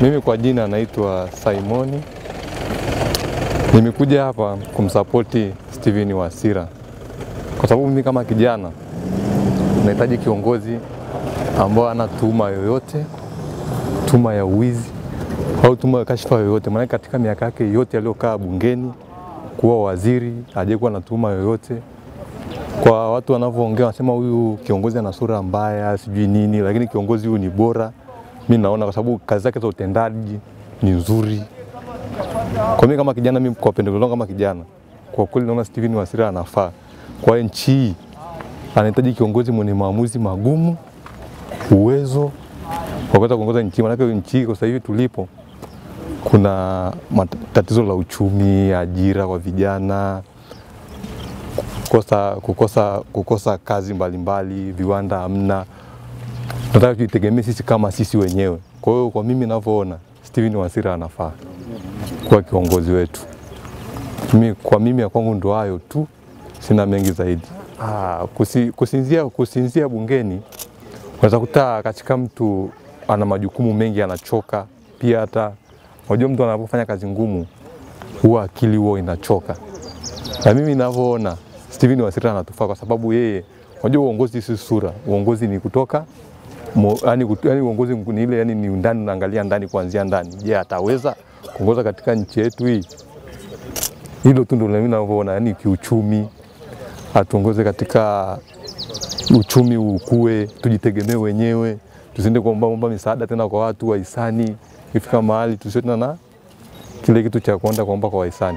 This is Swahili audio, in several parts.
Mimi kwa jina naitwa Simoni. Nimekuja hapa kumsapoti Steven Wasira kwa sababu mimi kama kijana nahitaji kiongozi ambao ana tuhuma yoyote, tuhuma ya uwizi au tuhuma ya kashfa yoyote. Maana katika miaka yake yote aliyokaa bungeni kuwa waziri hajakuwa na tuhuma yoyote. Kwa watu wanavyoongea wanasema huyu kiongozi ana sura mbaya, sijui nini, lakini kiongozi huyu ni bora. Mi naona kwa sababu kazi zake za utendaji ni nzuri. Kwa mimi kama kijana, mimi kwa pendekezo langu kama kijana, kwa kweli naona Steven Wasira anafaa kwa nchi hii. Anahitaji kiongozi mwenye maamuzi magumu, uwezo wa kuweza kuongoza nchi, maanake nchi hii kwa sasa hivi tulipo kuna tatizo la uchumi, ajira kwa vijana, kukosa, kukosa, kukosa kazi mbalimbali mbali, viwanda hamna. Tunataka tujitegemee sisi kama sisi wenyewe. Kwa hiyo kwa mimi ninavyoona Steven Wasira anafaa kuwa kiongozi wetu. Mimi, kwa mimi ya kwangu ndo hayo tu, sina mengi zaidi. Ah, kusi, kusinzia, kusinzia bungeni unaweza kuta katika mtu ana majukumu mengi, anachoka pia. Hata unajua mtu anapofanya kazi ngumu huwa akili huwa inachoka, na mimi ninavyoona Steven Wasira anatufaa kwa sababu yeye, unajua uongozi si sura, uongozi ni kutoka Mo, yani, yani uongozi ni ile yani ni ndani, unaangalia ndani kuanzia ndani. Je, ataweza kuongoza katika nchi yetu hii? Hilo tu ndio mimi ninavyoona, yani kiuchumi, atuongoze katika uchumi ukue, tujitegemee wenyewe, tusiende kuomba omba misaada tena kwa watu wahisani. Ifika mahali tusiwe tena na kile kitu cha kuenda kuomba kwa wahisani.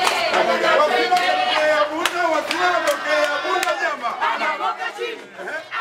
Wasira, Wasira, Wasira, Wasira, Wasira, Wasira, Wasira,